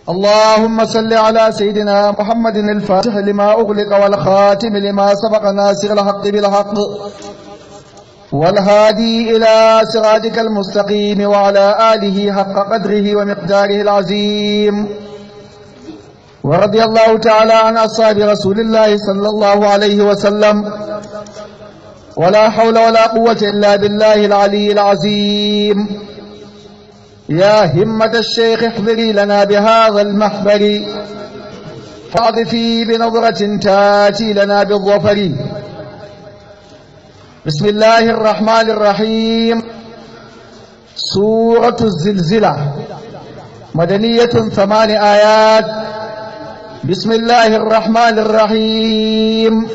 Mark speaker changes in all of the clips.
Speaker 1: اللهم صل على سيدنا محمد الفاتح لما أغلق والخاتم لما سبق ناصر الحق بالحق والهادي إلى صراطك المستقيم وعلى آله حق قدره ومقداره العظيم ورضي الله تعالى عن أصحاب رسول الله صلى الله عليه وسلم ولا حول ولا قوة إلا بالله العلي العظيم يا همة الشيخ احضري لنا بهذا المحبر فاضفي بنظرة تاتي لنا بالظفر بسم الله الرحمن الرحيم سورة الزلزلة مدنية ثمان آيات بسم الله الرحمن الرحيم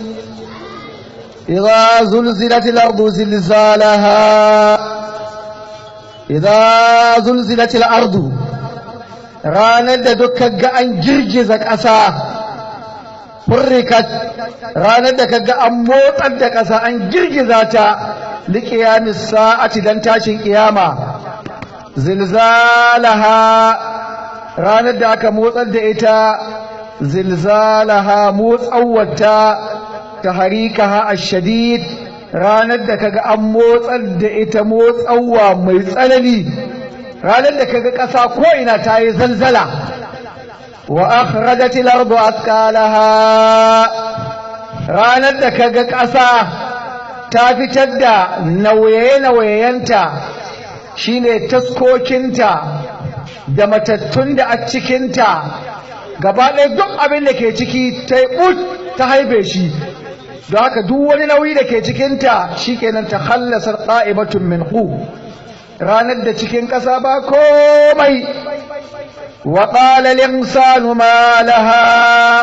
Speaker 1: إذا زلزلت الأرض زلزالها إذا زلزلت الأرض ranar da duka ga an girgiza ƙasa furrikat ranar da kaga an motsar da ƙasa an girgiza ta liƙiyamis sa'ati dan tashin ƙiyama zilzalaha ranar da aka motsar da ita zilzalaha motsawata ta harikaha ashadid ranar da kaga an motsar da ita motsawa mai tsanani ranar da kaga ƙasa ko ina ta yi zalzala wa akhrajatil ardu athqalaha ranar da kaga ƙasa ta fitar da nauye-nauyenta shine taskokinta da matattun da a cikinta gaba ɗaya duk abin da ke ciki ta yi ta haife shi don haka duk wani nauyi da ke cikinta shi kenan ta hallasar ɗa'ibatun min ranar da cikin ƙasa ba komai wa ƙala linsanu ma laha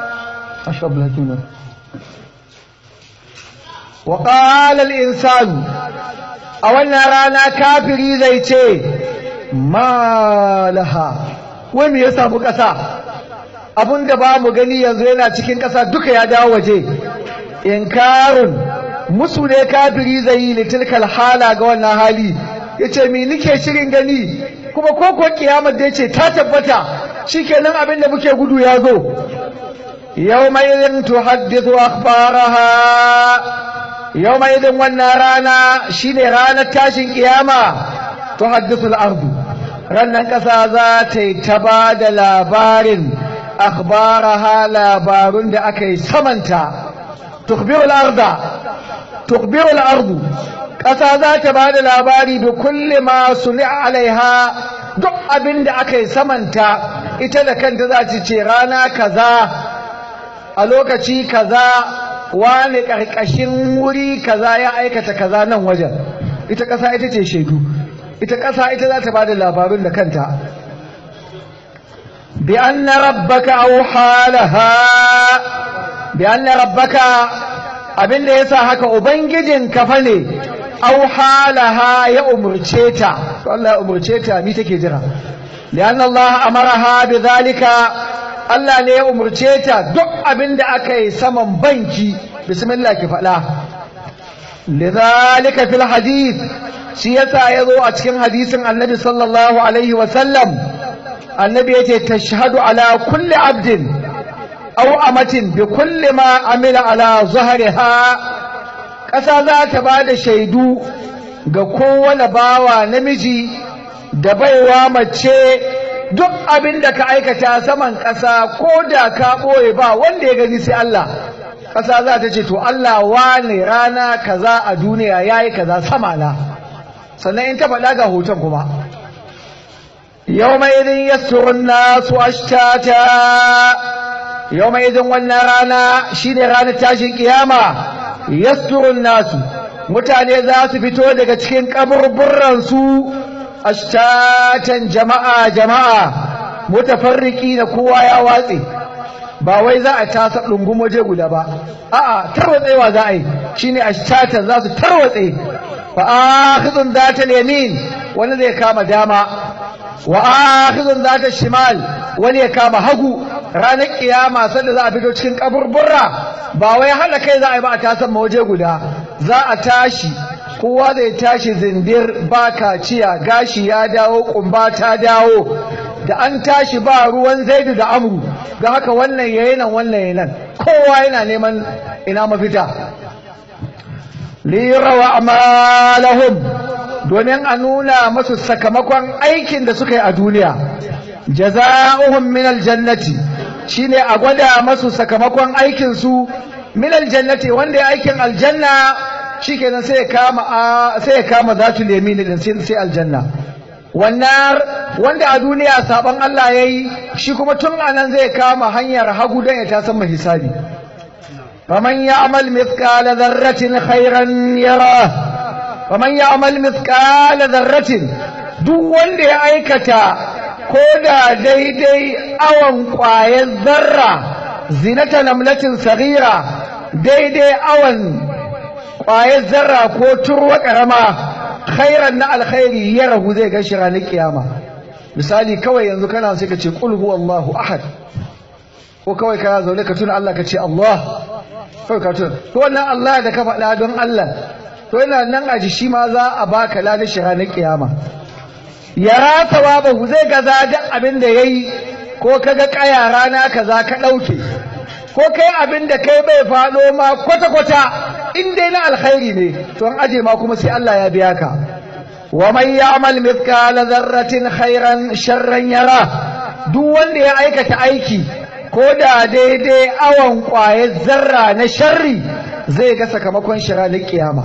Speaker 1: wa ƙala insanu a wannan rana kafiri zai ce ma laha wai me ya samu ƙasa abinda ba mu gani yanzu yana cikin ƙasa duka ya dawo waje inkarun musu ne kafiri zai yi litilkal hala ga wannan hali ya ce mi nike shirin gani kuma ko ko kiyamar da ya ce ta tabbata shikenan abin da muke gudu ya zo yau mai idin tuhaddithu akhbaraha yau mai idin wannan rana shine ranar tashin kiyama tuhaddithu al-ardu rannan kasa za ta yi ta ba da labarin akhbaraha labarun da aka yi samanta tukhbiru al-arda tukhbiru al-ardu ƙasa za ta ba da labari da kulle masu alaiha duk abin da aka yi samanta ita da kanta za ta ce rana kaza a lokaci kaza wani ƙarƙashin wuri kaza ya aikata kaza nan wajen ita ƙasa ita ce shaidu ita ƙasa ita za ta ba da labarun da kanta bi anna rabbaka auha laha bi anna rabbaka abin da yasa haka ubangijin kafa ne auha laha ya umurce ta to Allah ya umurce ta mi take jira lian Allah amaraha bidhalika Allah ne ya umurce ta duk abinda aka yi saman banki bismillah ki faɗa lidhalika fil hadith shi yasa yazo a cikin hadisin annabi sallallahu alaihi wa sallam annabi yace tashhadu ala kulli abdin aw amatin bi kulli ma amila ala zahriha ƙasa za ta ba da shaidu ga kowane bawa namiji da baiwa mace duk abin da ka aikata saman ƙasa ko da ka ɓoye ba wanda ya gani sai Allah ƙasa za ta ce to Allah wane rana kaza a duniya ya yi kaza sama na sannan in ta faɗa ga hoton kuma yau mai idin yasturun nasu ashtata yau mai idin wannan rana shine ranar tashin kiyama yasturun nasu mutane za su fito daga cikin kaburburansu ashtatan jama'a jama'a mutafarriki da kowa ya watse ba wai za a tasa ɗungum waje guda ba a'a tarwatsewa za a yi shine ashtatan za su tarwatse fa akhidun zata yamin wani zai kama dama wa akhidun zata shimal wani ya kama hagu ranar kiyama sanda za a fito cikin kaburbura ba wai hana kai za a yi ba a tasan waje guda za a tashi kowa zai tashi zindir ba kaciya gashi ya dawo kumba ta dawo da an tashi ba ruwan zaidu da amru ga haka wannan yayi nan wannan yayi nan kowa yana neman ina mafita lirawa amalahum domin a nuna masu sakamakon aikin da suka yi a duniya jaza'uhum min aljannati shine a gwada masu sakamakon aikin su min aljannati wanda ya aikin aljanna shikenan sai ya kama sai ya kama zatul yamin din sai aljanna wannan wanda a duniya saban Allah yayi shi kuma tun anan zai kama hanyar hagu dan ya tasan mai hisabi faman ya'mal mithqala dharratin khairan yara faman ya'mal mithqala dharratin duk wanda ya aikata ko da daidai awan ƙwayar zarra zinata namlatin sagira daidai awan ƙwayar zarra ko turwa ƙarama khairan na alkhairi ya rahu zai gashi ranar kiyama misali kawai yanzu kana sai ka ce qul huwallahu ahad ko kawai kana zaune ka tuna Allah ka ce Allah kawai ka tuna to wannan Allah da ka faɗa don Allah to yana nan a ji shi ma za a baka ladan shi ranar kiyama yara sawabahu zai ga zaɗin abin da yayi ko kaga kaya rana kaza ka ɗauke ko kai abin da kai bai faɗo ma kwata-kwata in dai na alkhairi ne to an aje ma kuma sai Allah ya biya ka wa man ya'mal mithqala dharratin khairan sharran yara duk wanda ya aikata aiki ko da daidai awan kwaye zarra na sharri zai ga sakamakon shi ranar kiyama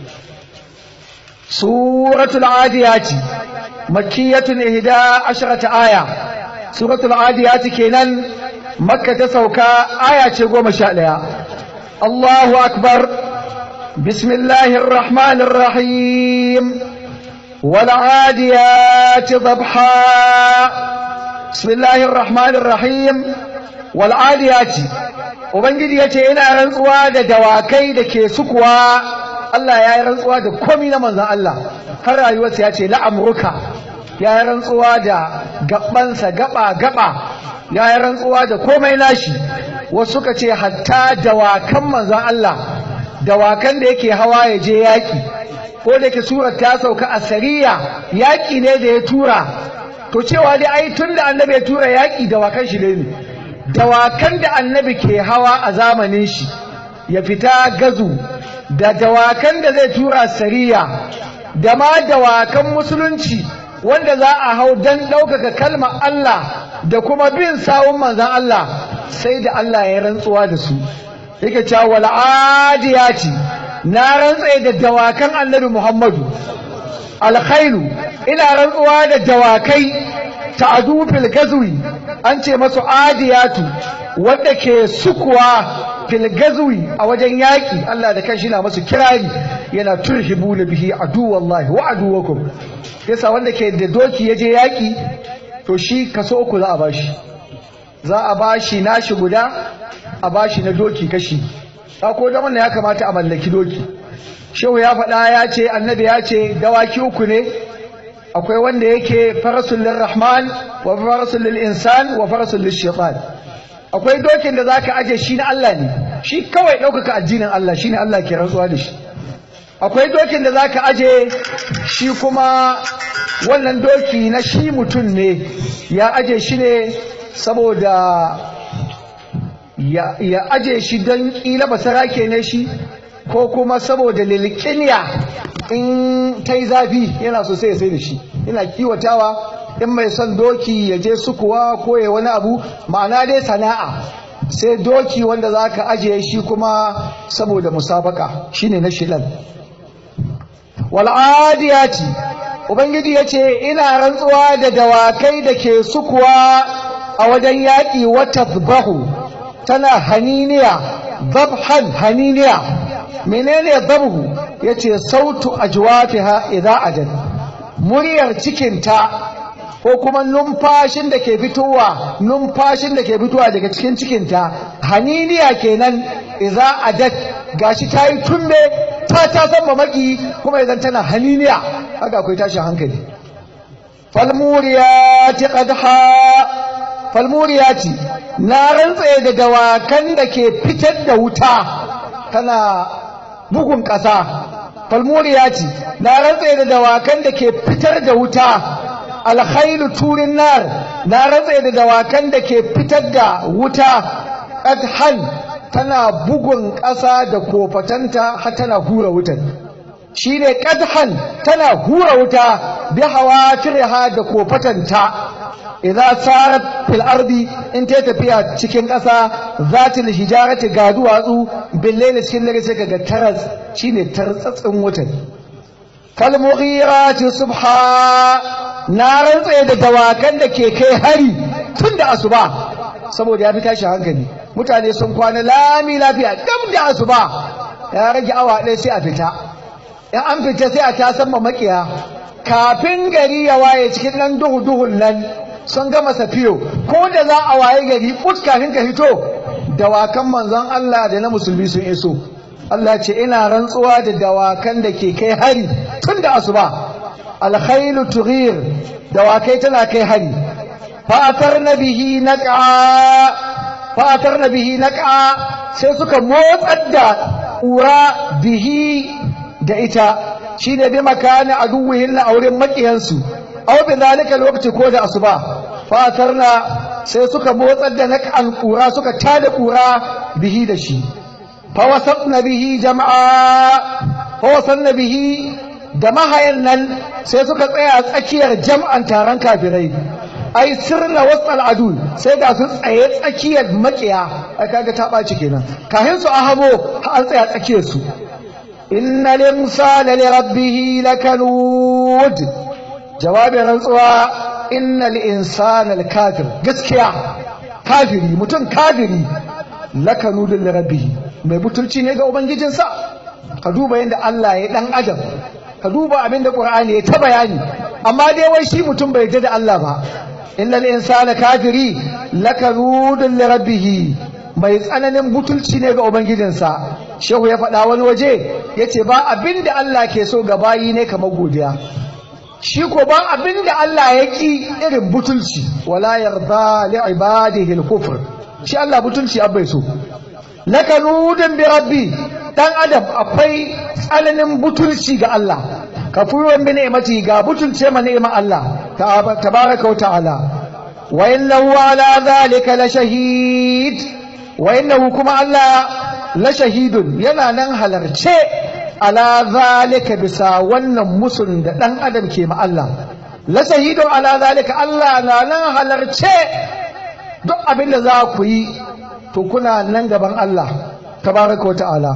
Speaker 1: suratul adiyati makkiyatun ihda asharata aya suratul adiyati kenan makka ta sauka aya ce goma sha ɗaya allahu akbar bismillahir rahmanir rahim والعاديات ضبحا بسم الله الرحمن الرحيم والعاديات ubangiji yace ina rantsuwa da dawakai da ke sukuwa Allah ya yi rantsuwa da komi na manzon Allah har rayuwarsa ya ce la'amruka ya yi rantsuwa da gabansa gaba gaba ya yi rantsuwa da komai nashi wasu suka ce hatta dawakan manzon Allah dawakan da yake hawa ya je yaki ko da yake surar ta sauka a sariya yaƙi ne da ya tura to cewa dai ai tun da annabi ya tura yaƙi dawakan shi ne dawakan da annabi ke hawa a zamanin shi ya fita gazu da dawakan da zai tura sariya da ma dawakan musulunci wanda za a hau don ɗaukaka kalmar Allah da kuma bin sawun manzan Allah sai da Allah ya rantsuwa da su yake cewa wal'adiyati na rantsaye da dawakan annabi Muhammadu alkhairu ina rantsuwa da dawakai ta'adu fil gazwi an ce masu adiyatu wanda ke sukuwa fil gazwi a wajen yaki Allah da kanshi na masu kirari yana turhibu na bihi adu wallahi wa aduwakum yasa wanda ke da doki yaje yaki to shi kaso uku za a bashi za a bashi nashi guda a bashi na doki kashi ko da wannan ya kamata a mallaki doki shehu ya faɗa ya ce annabi ya ce dawaki uku ne akwai wanda yake farasul lirrahman wa farasul lil insan wa farasul lil shaitan akwai dokin da zaka aje shi na Allah ne shi kawai ɗaukaka addinin Allah shine Allah ke rantsuwa da shi akwai dokin da zaka aje shi kuma wannan doki na shi mutum ne ya aje shi ne saboda ya aje shi don ƙila basarake ne shi ko kuma saboda lilkiniya in ta yi zafi yana so sai ya sai da shi yana kiwatawa in mai son doki ya je sukuwa ko ya wani abu ma'ana dai sana'a sai doki wanda za ka ajiye shi kuma saboda musabaka shine na shilal wal'adiyati ubangiji ya ce ina rantsuwa da dawakai da ke sukuwa a wajen yaƙi wata bahu tana haniniya zabhan haniniya menene zabhu yace sautu ajwafiha idza ajal muryar cikinta ko kuma numfashin da ke fitowa numfashin da ke fitowa daga cikin cikinta haniniya kenan idza adat gashi tayi tumbe ta ta san mamaki kuma idan tana haniniya haka akwai tashin hankali falmuriyati qadha falmuriyati na rantsaye da dawakan da ke fitar da wuta tana bugun ƙasa falmuriyati na rantsaye da dawakan da ke fitar da wuta alkhailu turin nar na ratse da dawakan da ke fitar da wuta adhan tana bugun ƙasa da kofatanta har tana hura wutan shine qadhan tana hura wuta bi hawafirha da kofatanta idza sarat fil ardi in ta tafiya cikin ƙasa zatil hijarati ga duwatsu billahi cikin dare sai kaga taras shine tartsatsin wutan fal mughirati subha na rantse da dawakan da ke kai hari tun da asuba saboda ya fi tashi hankali mutane sun kwana lami lafiya gam da asuba ya rage awa ɗaya sai a fita in an fita sai a tasan ma makiya kafin gari ya waye cikin nan duhu duhun nan sun gama safiyo ko da za a waye gari put kafin ka fito dawakan manzon Allah da na musulmi sun iso Allah ce ina rantsuwa da dawakan da ke kai hari tun da asuba alkhailu tughir dawakai tana kai hari fatar bihi naqa fatar bihi naqa sai suka motsar da ƙura bihi da ita shine bi makani aduwihin na auren makiyansu aw bi zalika lokaci ko da asuba fatarna sai suka motsar da naqan ƙura suka tada ƙura bihi da shi fa wasatna bihi jama'a fa wasanna bihi da mahayan nan sai suka tsaya tsakiyar jam'an taron kafirai ai sirna wasal adu sai ga su tsaye tsakiyar makiya ai kaga ta ɓaci kenan kahin su ahabo an tsaya tsakiyar su inna limsana li rabbih lakanud jawabin rantsuwa innal insana kafir gaskiya kafiri mutum kafiri lakanud li rabbih mai butulci ne ga ubangijinsa ka duba yadda Allah ya dan adam ka duba abin da Qur'ani ya ta bayani amma dai wai shi mutum bai yarda da Allah ba innal insana kafiri lakanudun li rabbih mai tsananin butulci ne ga ubangijinsa shehu ya faɗa wani waje yace ba abin da Allah ke so ga bayi ne kamar godiya shi ko ba abin da Allah ya ki irin butulci wala yarda li ibadihi al-kufr shi Allah butulci abai so lakanudun bi rabbi dan adam akwai tsananin butulci ga Allah kafuwan bi ni'mati ga butulce ma ni'ma Allah tabaraka wa ta'ala wa innahu ala dhalika la shahid wa innahu kuma Allah la shahidun yana nan halarce ala zalika bisa wannan musun da dan adam ke ma Allah la shahidun ala zalika Allah na nan halarce duk abin da za ku yi to kuna nan gaban Allah tabaraka wa ta'ala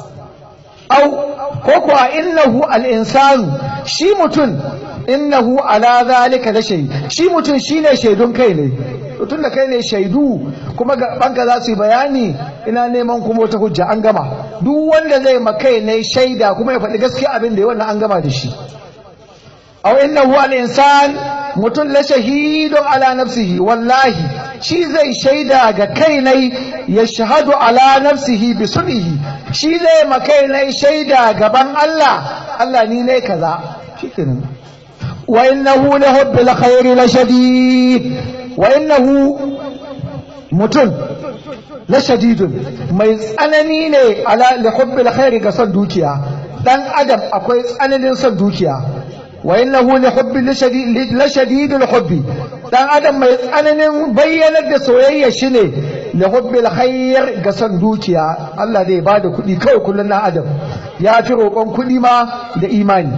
Speaker 1: au ko kuwa innahu al-insanu shi mutum innahu ala zalika la shay shi mutum shine shaidun kai ne tun da kai ne shaidu kuma banka za su yi bayani ina neman kuma wata hujja an gama duk wanda zai makai ne shaida kuma ya faɗi gaskiya abin da ya wannan an gama da shi aw innahu al-insan mutum la shahidun ala nafsihi wallahi shi zai shaida ga kai ne ya shahadu ala nafsihi bi sunnihi shi zai makai ne shaida gaban Allah Allah ni ne kaza shikenan wa innahu li hubbil khairi la shadid wa innahu mutum la shadidun mai tsanani ne ala li hubbil khairi ga son dukiya dan adam akwai tsananin son dukiya wa innahu li hubbi la shadidul hubbi dan adam mai tsananin bayyanar da soyayya shine li hubbil khair ga son dukiya Allah zai bada kuɗi kawai kullun dan adam ya fi roƙon kuɗi ma da imani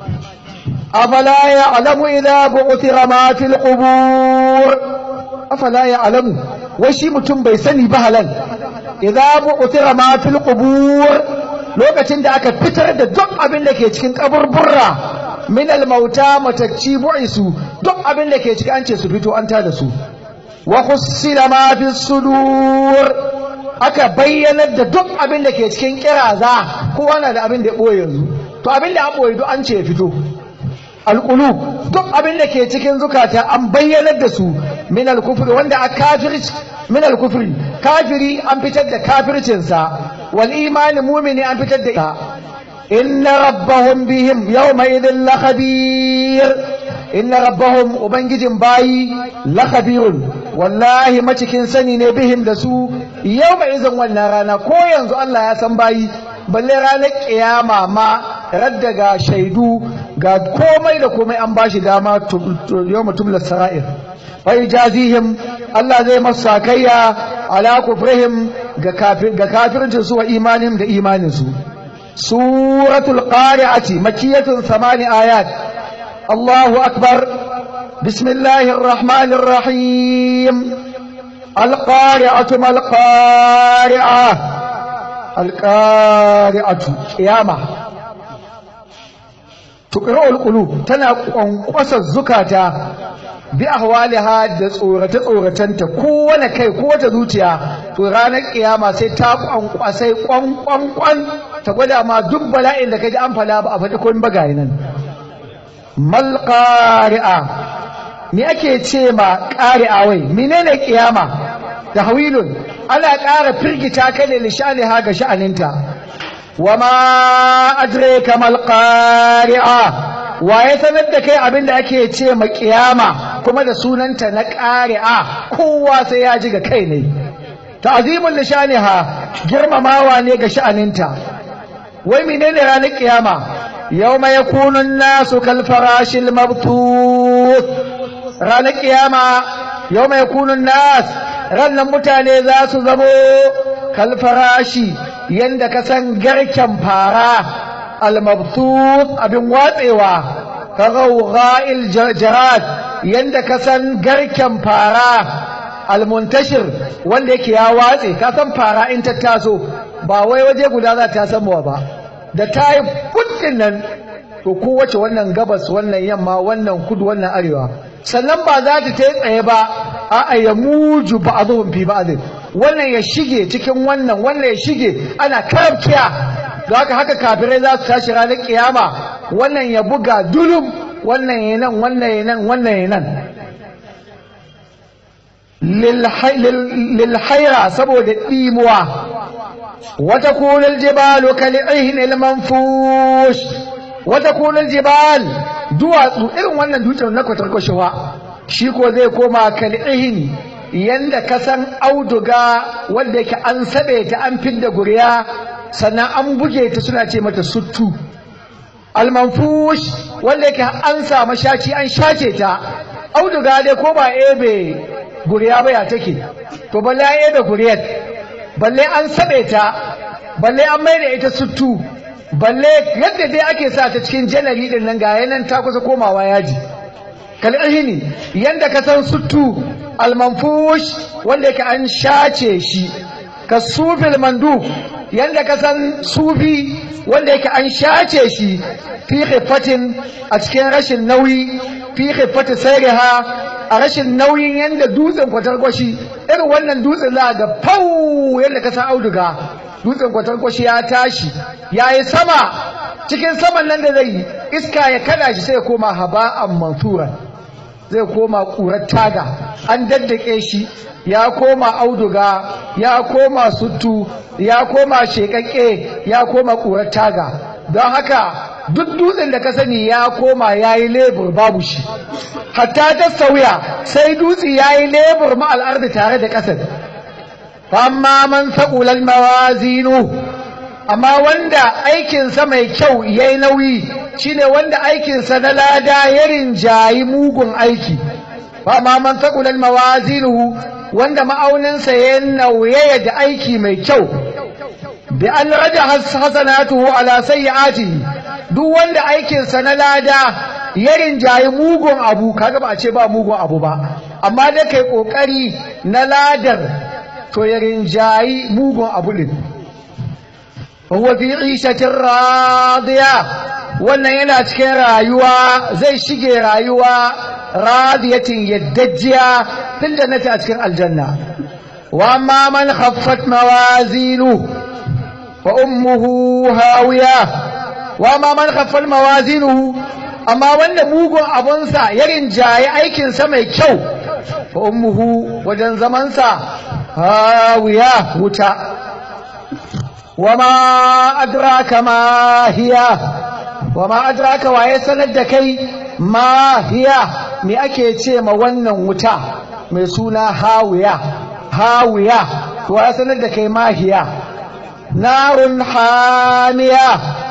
Speaker 1: afala ya'lamu idza bu'thira ma fil qubur afala ya'lamu wai shi mutum bai sani ba halal idza bu'thira ma fil qubur lokacin da aka fitar da duk abin da ke cikin kaburburra min al-mauta matacci bu'isu duk abin da ke cikin an ce su fito an tada su wa khussila ma fi sudur aka bayyanar da duk abin da ke cikin kiraza kowa na da abin da ya boye yanzu to abin da an boye duk an ce ya fito alqulub duk abin da ke cikin zukata an bayyanar da su min al-kufri wanda a kafirci min al-kufri kafiri an fitar da kafircinsa wal imani mumini an fitar da ita إن ربهم بهم يومئذ لخبير إن ربهم وبنجد باي لخبير والله ما تكن سني بهم دسو يومئذ والنرانا كو ينزو الله يا سنباي balle ranar kiyama ma raddaga shaidu ga komai da komai an bashi dama yau mutum sara'ir wai jazihim Allah zai masu sakayya ala kufrihim ga kafircin su wa imanin da imanin su suratul qari'ati makiyatun samani ayat Allahu akbar bismillahir rahmanir rahim القارعة ما القارعة القارعة قيامة تقرأ القلوب تنا قنقص الزكاة بأهوالها da tsorace-tsoratenta kowane kai kowace zuciya to ranar kiyama sai ta kwankwasai kwankwankwan ta gwada ma duk bala'in da kaji an fala ba a faɗi kun bagaye nan malqari'a me ake ce ma ƙari'a wai menene kiyama da hawilun ana ƙara firgita ka ne lishaniha ga sha'aninta wa ma adraka mal qari'a wa ya sanar da kai abin da ake ce ma kiyama kuma da sunanta na ƙari'a kowa sai ya ji ga kai ne ta'zimul lishaniha girmamawa ne ga sha'aninta wai menene ranar kiyama yawma yakunu an-nasu kal farashil mabtuth ranar kiyama yau mai kunun nas rannan mutane za su zamo kalfarashi yadda ka san garken fara almabtut abin watsewa ka gaugha'il jarad yadda ka san garken fara almuntashir wanda yake ya watse ka san fara in ta taso ba wai waje guda za ta samuwa ba da ta yi kudin nan to kowace wannan gabas wannan yamma wannan kudu wannan arewa sannan ba za ta ta tsaye ba a ya muju ba a zuhun fi ba wannan ya shige cikin wannan wannan ya shige ana karkiya da haka haka kafirai za su tashi ranar kiyama wannan ya buga dulum wannan ya nan wannan ya nan wannan ya nan lilhaira saboda ɗimuwa wata kunul jibalu kal'ihin ilmanfush wata kunul jibal duwatsu irin wannan dutsen na kwatarkwashewa shi ko zai koma kal'ihin yanda ka san auduga wanda yake an saɓe ta an fidda guriya sannan an buge ta suna ce mata suttu almanfush wanda yake an samu shaci an shace ta auduga dai ko ba ebe guriya ba ya take to balle an ebe guriyar balle an saɓe ta balle an mai da ita suttu balle yadda dai ake sa ta cikin janari din nan ga yanan ta kusa komawa yaji kal'ihini yanda ka san suttu almanfush wanda yake an shace shi ka sufil mandu yanda ka san sufi wanda yake an shace shi fi khifatin a cikin rashin nauyi fi khifati sayriha a rashin nauyin yanda dutsen kwatarkwashi irin wannan dutsen za ga fau yanda ka san auduga dutsen kwatarkwashi ya tashi ya yi sama cikin saman nan da zai yi iska ya kada shi sai ya koma haba'an mansura zai koma ƙurar taga an daddake shi ya koma auduga ya koma suttu ya koma shekakke ya koma ƙurar taga don haka duk dutsen da ka sani ya koma ya yi lebur babu shi hatta ta sauya sai dutse ya yi lebur ma'al'arda tare da ƙasar amma man saƙular mawazinu amma wanda aikinsa mai kyau ya yi nauyi shine wanda aikinsa na lada ya rinjayi mugun aiki amma man saƙular mawazinu wanda ma'auninsa ya nauyaya da aiki mai kyau bi an raja hasanatuhu ala sayyi'atihi duk wanda aikinsa na lada ya rinjayi mugun abu kaga ba a ce ba mugun abu ba amma da kai kokari na ladar to ya rinjayi mugun abu din huwa fi ishatin radiya wannan yana cikin rayuwa zai shige rayuwa radiyatin yaddajjiya fil jannati a cikin aljanna wa amma man khaffat mawazinu fa ummuhu hawiya wa amma man khaffat mawazinuhu amma wanda mugun abunsa ya rinjaye aikinsa mai kyau fa ummuhu wajen zamansa hawiya wuta wama adraka ma hiya wama adraka waye sanar da kai ma hiya me ake ce ma wannan wuta mai suna hawiya hawiya to ya sanar da kai ma hiya narun hamiya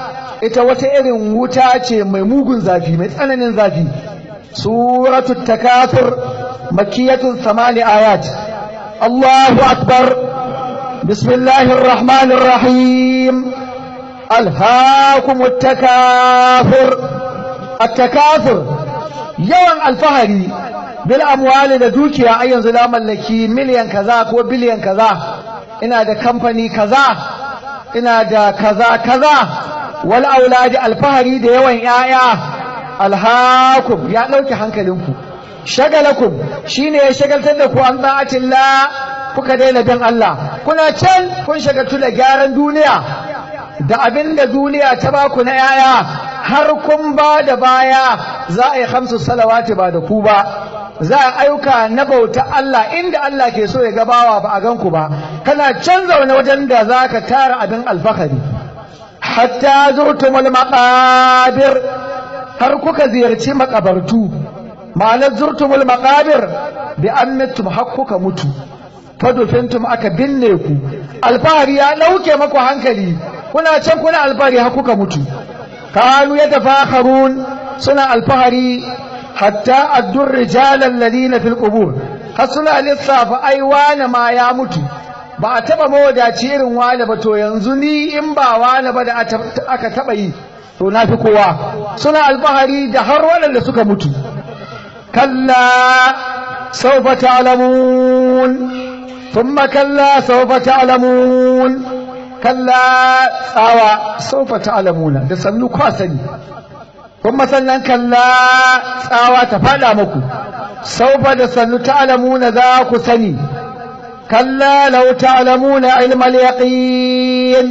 Speaker 1: ita wata irin wuta ce mai mugun zafi mai tsananin zafi suratul takafur makiyatun samani ayat Allahu akbar bismillahir rahmanir rahim alhaakumut takafur at-takafur yawan alfahari bil amwali da dukiya ai yanzu na mallaki miliyan kaza ko biliyan kaza ina da kamfani kaza ina da kaza kaza wal auladi alfahari da yawan yaya alhaakum ya dauke hankalinku shagalakum shine ya shagaltar da ku an da'atillah kuka daina bin Allah kuna can kun shagaltu da gyaran duniya da abin da duniya ta baku na yaya har kun ba da baya za a yi hamsu salawati ba da ku ba za a ayyuka na bauta Allah inda Allah ke so ya gabawa ba a ganku ba kana canza wani wajen da za ka tara abin alfahari hatta zurtumul maqabir har kuka ziyarci makabartu ma'anar zurtumul maqabir bi annatum har kuka mutu fadufintum aka binne ku alfahari ya dauke maku hankali kuna can kuna alfahari har kuka mutu kanu yatafakharun suna alfahari hatta addur rijalan ladina fil qubur har suna lissafa ai wani ma ya mutu ba a taba mawadaci irin wani ba to yanzu ni in ba wani ba da aka taba yi to na fi kowa suna alfahari da har waɗanda suka mutu kalla sawfa ta'lamun thumma kalla sawfa ta'lamun kalla tsawa sawfa ta'lamuna da sannu kwa sani kuma sannan kalla tsawa ta fada muku saufa da sannu ta'lamuna za ku sani kalla law ta'lamuna ilmal yaqin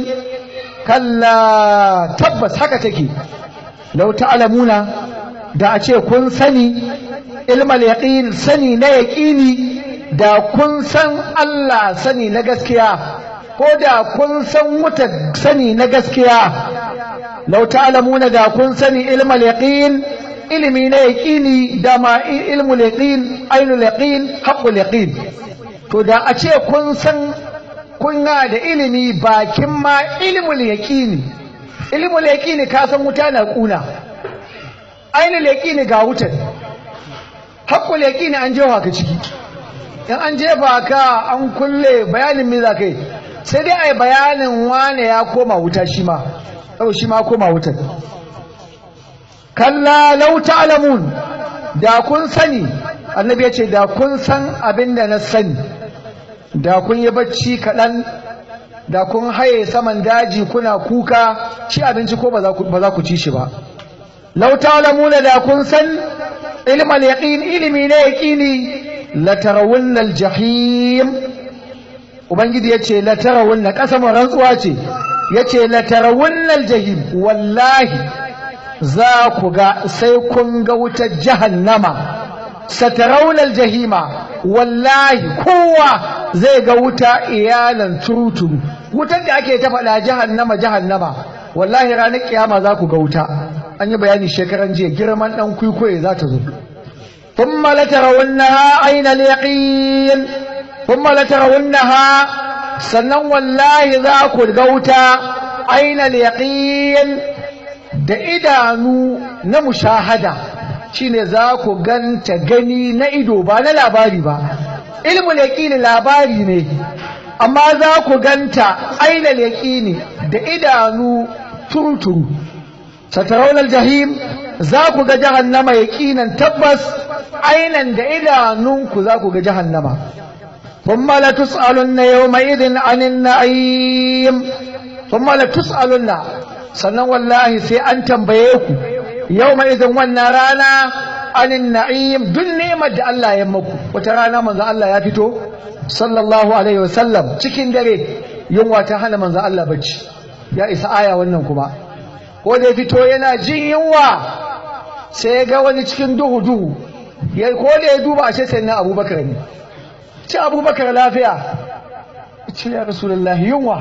Speaker 1: kalla tabbas haka take law ta'lamuna da a ce kun sani ilmal yaqin sani na yaqini da kun san Allah sani na gaskiya ko da kun san wuta sani na gaskiya lau ta'lamuna da kun sani ilmal yaqin ilimi na yaqini da ma ilmul yaqin ainul yaqin haqqul yaqin to da a ce kun san kun da ilimi bakin ma ilmul yaqini ilmul yaqini ka san wuta na kuna ainul yaqini ga wutar haqqul yaqini an jefa ka ciki in an jefa ka an kulle bayanin me za kai sai dai ai bayanin wane ya koma wuta shi ma ɗau shi ma koma wutar kalla lau ta'lamun da kun sani annabi ya ce da kun san abin da na sani da kun yi bacci kaɗan da kun haye saman daji kuna kuka ci abinci ko ba za ku ci shi ba lau ta'lamuna da kun san ilmal yaqin ilimi na yaqini la tarawunna al-jahim ubangiji yace la tarawunna kasamin rantsuwa ce yace la tarawunnal jahim wallahi za ku ga sai kun ga wutar jahannama satarawunnal jahima wallahi kowa zai ga wuta iyalan turuturu wutar da ake ta faɗa jahannama jahannama wallahi ranar kiyama za ku ga wuta an yi bayani shekaran jiya girman dan kwikwaye za ta zo ثم لترونها عين اليقين ثم لترونها sannan wallahi za ku gauta ainal yaqin da idanu na mushahada shine za ku ganta gani na ido ba na labari ba ilmul yaqini labari ne amma za ku ganta ainal yaqini da idanu turuturu satarawul jahim za ku ga jahannama yaqinan tabbas ainan da idanunku za ku ga jahannama ثم لتسألن يومئذ عن النعيم ثم لتسألن sannan wallahi sai an tambaye ku yawma idan wannan rana anin na'im duk ni'imar da Allah ya maku wata rana manzo Allah ya fito sallallahu alaihi wasallam cikin dare yunwa ta hana manzo Allah bacci ya isa aya wannan kuma ko da ya fito yana jin yunwa sai ga wani cikin duhu duhu ya ko da ya duba ashe sai na Abubakar ne ce abubakar lafiya ce ya rasulullah yunwa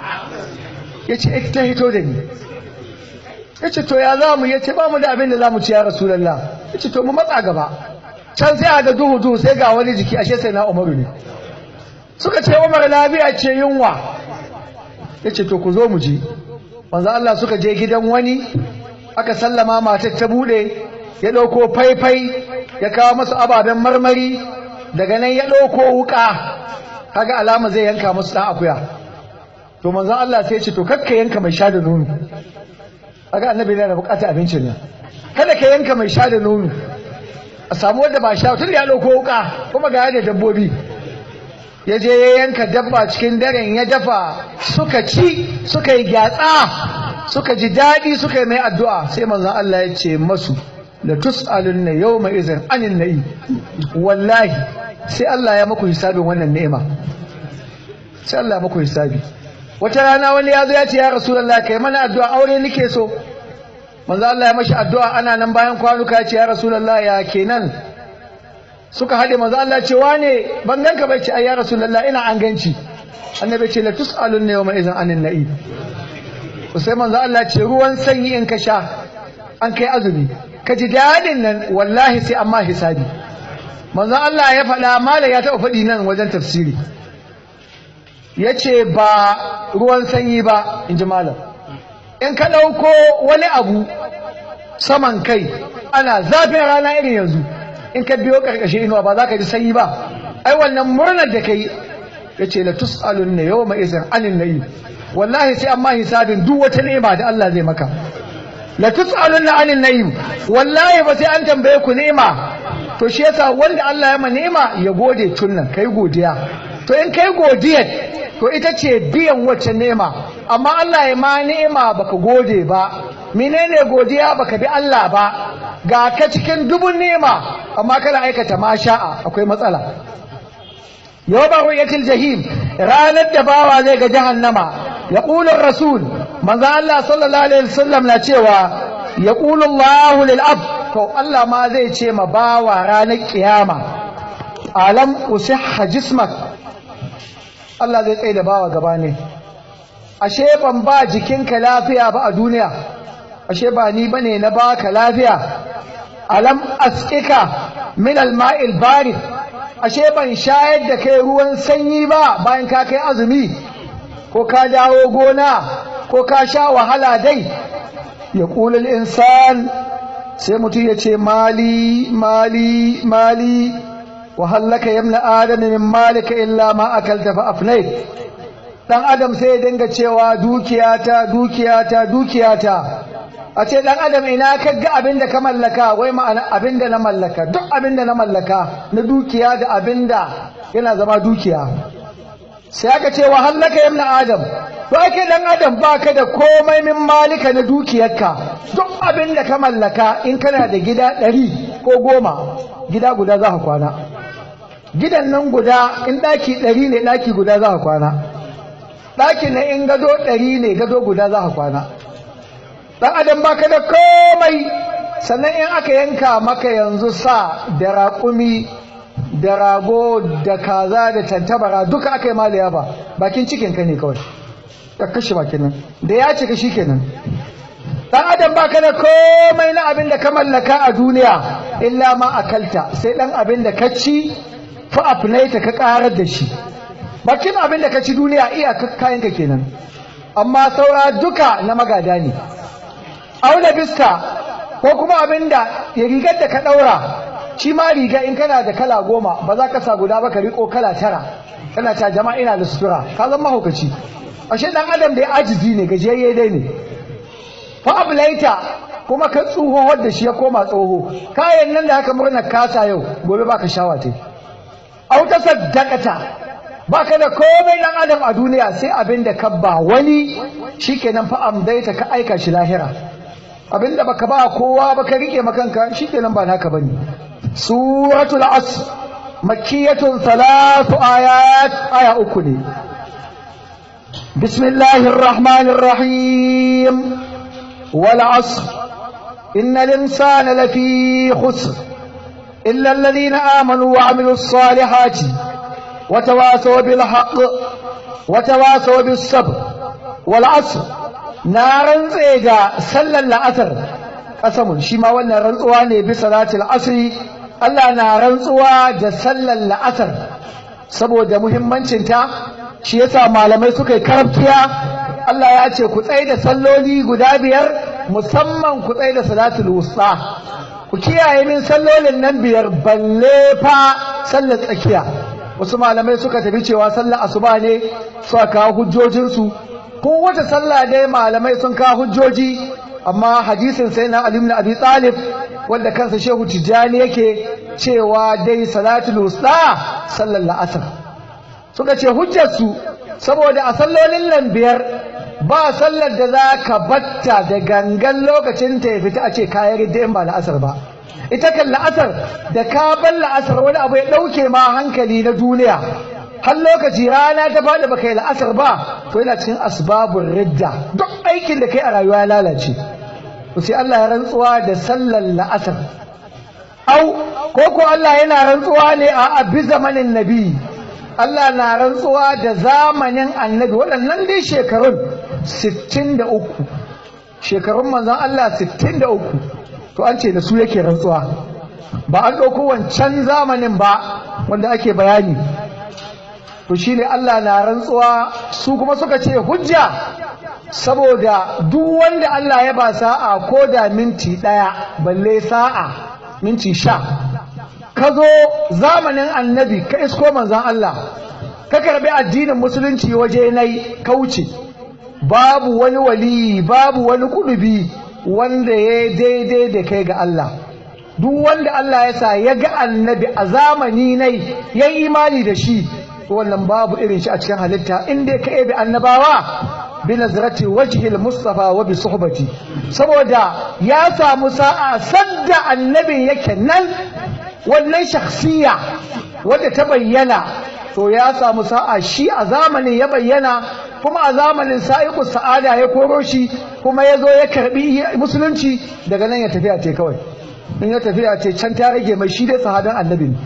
Speaker 1: ya ce ita hito da ni ya ce to ya za mu ya ce ba mu da abin da za mu ci ya rasulullah ya ce to mu matsa gaba can sai a ga duhu duhu sai ga wani jiki ashe sai na umaru ne suka ce umar lafiya ce yunwa ya ce to ku zo mu ji manzo Allah suka je gidan wani aka sallama matar ta bude ya ɗauko faifai ya kawo masu ababen marmari daga nan ya ɗauko wuƙa kaga alama zai yanka musu ɗan akuya to manzon Allah sai ya ce to kakka yanka mai sha da nono kaga annabi yana da bukatar abincin nan kada ka yanka mai sha da nono a samu wanda ba sha tun ya ɗauko wuƙa kuma ga da dabbobi ya je ya yanka dabba cikin daren ya dafa suka ci suka yi gyatsa suka ji daɗi suka yi mai addu'a sai manzon Allah ya ce masu la tus'alunna yawma idhin anin na'i wallahi sai Allah ya maku hisabin wannan ni'ima sai Allah ya maku hisabi wata rana wani ya zo ya ce ya rasulullah kai mana addu'a aure nake so manzo Allah ya mashi addu'a ana nan bayan kwanuka ya ce ya rasulullah ya kenan suka hade manzo Allah ce wane ban ganka bai ce ai ya rasulullah ina an ganci annabi ce la tus'alunna yawma idhin anin na'i sai manzo Allah ce ruwan sanyi in ka sha an kai azumi ka ji daɗin nan wallahi sai amma hisabi manzon Allah ya faɗa mala ya taɓa faɗi nan wajen tafsiri ya ce ba ruwan sanyi ba in ji malam in ka ɗauko wani abu saman kai ana zafin rana irin yanzu in ka biyo ƙarƙashin inuwa ba za ka ji sanyi ba ai wannan murnar da ka yi ya ce la tus'alun ne yau mai izin anin na'i wallahi sai amma hisabin duk wata ni'ima da Allah zai maka la tus'alunna 'anil na'im wallahi ba sai an tambaye ku ni'ima to shi yasa wanda Allah ya ma ni'ima ya gode tunnan kai godiya to in kai godiya to ita ce biyan wacce ni'ima amma Allah ya ma ni'ima baka gode ba menene godiya baka bi Allah ba ga ka cikin dubun ni'ima amma kana aikata ma sha'a akwai matsala yawma ru'yatil jahim ranar da bawa zai ga jahannama yaqulu rasul manzo Allah sallallahu alaihi wasallam na cewa yaqulu Allah lil ab to Allah ma zai ce ma bawa ranar kiyama alam usihha jismak Allah zai tsaye da bawa gaba ne ashe ban ba jikinka lafiya ba a duniya ashe ba ni bane na baka lafiya alam asqika min alma'il barid ashe ban shayar da kai ruwan sanyi ba bayan ka kai azumi ko ka dawo gona ko ka sha wahala dai ya ƙulil insan sai mutum ya ce mali mali mali wahallaka yamna adami min malika illa ma akalta fa afnait dan adam sai ya dinga cewa dukiyata dukiyata dukiyata a ce dan adam ina ka ga abin da ka mallaka wai ma'ana abin da na mallaka duk abin da na mallaka na dukiya da abin da yana zama dukiya sai aka ce wa hallaka yamna adam to ake dan adam baka da komai min malika na dukiyarka duk abin da ka mallaka in kana da gida ɗari ko goma gida guda za ka kwana gidan nan guda in ɗaki ɗari ne ɗaki guda za ka kwana ɗaki na in gado ɗari ne gado guda za ka kwana ɗan adam baka da komai sannan in aka yanka maka yanzu sa da raƙumi da rago da kaza da tantabara duka aka yi maliya ba bakin cikinka ne kawai ka kashe bakin nan da ya cika shi kenan dan adam baka da komai na abin da ka mallaka a duniya illa ma akalta sai dan abin da ka ci fa afnaita ka karar da shi bakin abin da ka ci duniya iya kayanka kenan amma saura duka na magada ne aula bista ko kuma abin da ya rigar da ka daura shi ma riga in kana da kala goma ba za ka sa guda ba ka riko kala tara kana ta jama'a ina da sutura ka zama mahaukaci ashe dan adam da ya ajizi ne gajiyayye dai ne fa ablaita kuma ka tsoho da shi ya koma tsoho kayan nan da haka murna kasa yau gobe baka shawa tai au ta saddaqata baka da komai dan adam a duniya sai abin da ka ba wani shikenan fa amdaita ka aika shi lahira abin da baka ba kowa ba ka rike makanka shikenan ba naka bane suratul asr makkiyatun thalathu ayat aya uku ne بسم الله الرحمن الرحيم والعصر إن الإنسان لفي خسر إلا الذين آمنوا وعملوا الصالحات وتواصوا بالحق وتواصوا بالصبر والعصر نارا زيدا سلا الأثر قسم شما وانا رنطواني بصلاة العصر Allah na rantsuwa da sallar la'asar saboda muhimmancinta shi yasa malamai suka yi karaftiya Allah ya ce ku tsaye da salloli guda biyar musamman ku tsaye da salatul wusta ku kiyaye min sallolin nan biyar balle fa sallar tsakiya wasu malamai suka tafi cewa sallar asuba ne suka kawo hujjojinsu ko wata sallah dai malamai sun kawo hujjoji amma hadisin sai na Ali ibn Abi Talib wanda kansa Shehu Tijani yake cewa dai salatul wusta sallar la'asar suka ce hujjarsu saboda a sallolin nan biyar ba sallar da za ka batta da gangan lokacin ta ya fita a ce kayan ridda in ba la'asar ba ita kan la'asar da ka bar la'asar wani abu ya ɗauke ma hankali na duniya har lokaci rana ta faɗi baka yi la'asar ba to yana cikin asbabun ridda duk aikin da kai a rayuwa ya lalace to sai Allah ya rantsuwa da sallar la'asar au ko ko Allah yana rantsuwa ne a abi zamanin nabi Allah na rantsuwa da zamanin annabi waɗannan dai shekarun 63 shekarun manzon Allah 63 to an ce da su yake rantsuwa ba an ɗauko wancan zamanin ba wanda ake bayani to shine Allah na rantsuwa su kuma suka ce hujja saboda duk wanda Allah ya ba sa'a ko da minti ɗaya balle sa'a minti sha ka zo zamanin annabi ka isko manzan Allah ka karbi addinin musulunci waje nai kauce babu wani wali babu wani kudubi wanda ya daidai da kai ga Allah duk wanda Allah ya sa ya ga annabi a zamani nai ya imani da shi wannan babu irin shi a cikin halitta inda ka ebe annabawa bi nazrati wajhi al-mustafa wa bi suhbati saboda ya samu sa'a sadda annabin yake nan wannan shakhsiya wadda ta bayyana to ya samu sa'a shi a zamanin ya bayyana kuma a zamanin sa'iqus sa'ada ya koro shi kuma ya zo ya karbi musulunci daga nan ya tafi a ce kawai in ya tafi a ce can ta rage mai shi dai sahaban annabi ne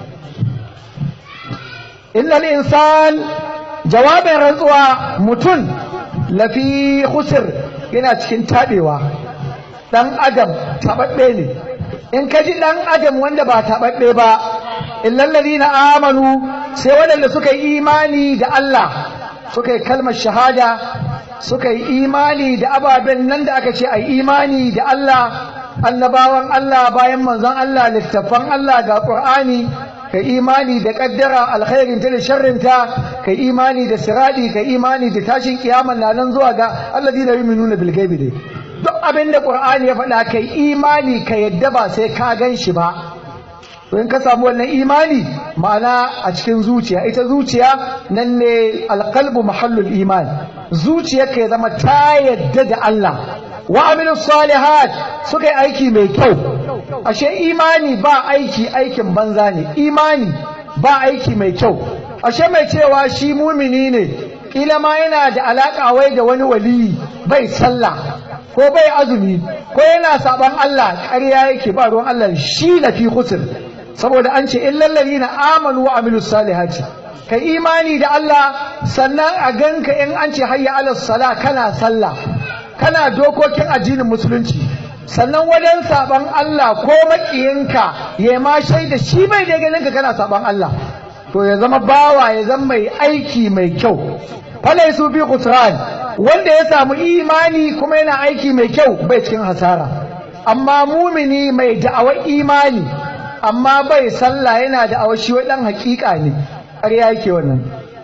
Speaker 1: innal insan jawabin rantsuwa mutum lafi khusr yana cikin tabewa dan adam tababbe ne in ka ji ɗan adam wanda ba taɓaɓɓe ba illallari na amanu sai waɗanda suka yi imani da Allah suka yi kalmar shahada suka yi imani da ababen nan da aka ce a imani da Allah annabawan Allah bayan manzon Allah littattafan Allah ga Qur'ani ka imani da kaddara alkhairin ta da sharrinta ka imani da siradi ka imani da tashin kiyama na nan zuwa ga alladina yu'minuna bil ghaibi dai duk abin da Qur'ani ya faɗa kai imani ka yadda ba sai ka gan shi ba in ka samu wannan imani ma'ana a cikin zuciya ita zuciya nan ne alqalbu mahallul iman zuciyarka ya zama ta yadda da Allah wa amilu salihat suka yi aiki mai kyau ashe imani ba aiki aikin banza ne imani ba aiki mai kyau ashe mai cewa shi mumini ne kila ma yana da alaka wai da wani waliyi bai sallah ko bai azumi ko yana saban Allah ƙarya yake ba ruwan Allah shi na fi khusr saboda an ce illal ladina amanu wa amilus salihati kai imani da Allah sannan a ganka in an ce hayya ala sala kana sallah kana dokokin addinin musulunci sannan wajen saban Allah ko makiyinka ya ma shaida shi bai da ganin ka kana saban Allah to ya zama bawa ya zama mai aiki mai kyau falaisu bi khusran wanda ya samu imani kuma yana aiki mai kyau bai cikin hasara amma mumini mai da'awar imani amma bai sallah yana da'awar shi dan hakika ne ƙarya yake wannan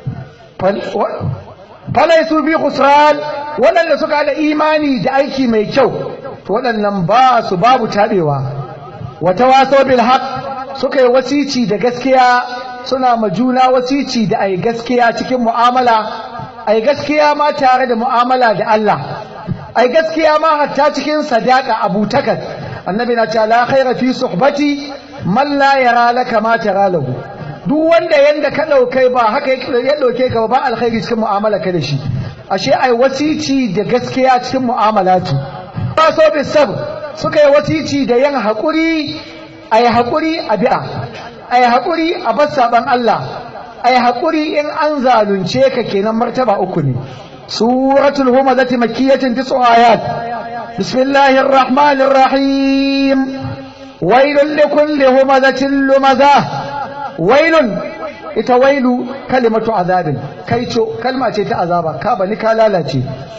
Speaker 1: falaisu bi khusran waɗanda suka da imani da aiki mai kyau to waɗannan ba su babu tabewa wata waso bil haq suka yi wasici da gaskiya suna ma juna wasici da ai gaskiya cikin mu'amala ai gaskiya ma tare da mu'amala da Allah ai gaskiya ma hatta cikin sadaka abutakat annabi na ce la khaira fi suhbati man la yara laka ma tara lahu duk wanda yanda ka daukai ba haka ya dauke ka ba alkhairi cikin mu'amala ka da shi ashe ai wasici da gaskiya cikin mu'amalatu ba so bi sab suka yi wasici da yin hakuri ai hakuri a bi'a ai hakuri a bar saban Allah ai haƙuri in an zalunce ka kenan martaba uku ne suratul humazati makkiyatin tis'u ayat bismillahir rahmanir rahim wailun likulli humazatin lumazah wailun ita wailu kalimatu azabin kaico kalma ce ta azaba ka bani ka lalace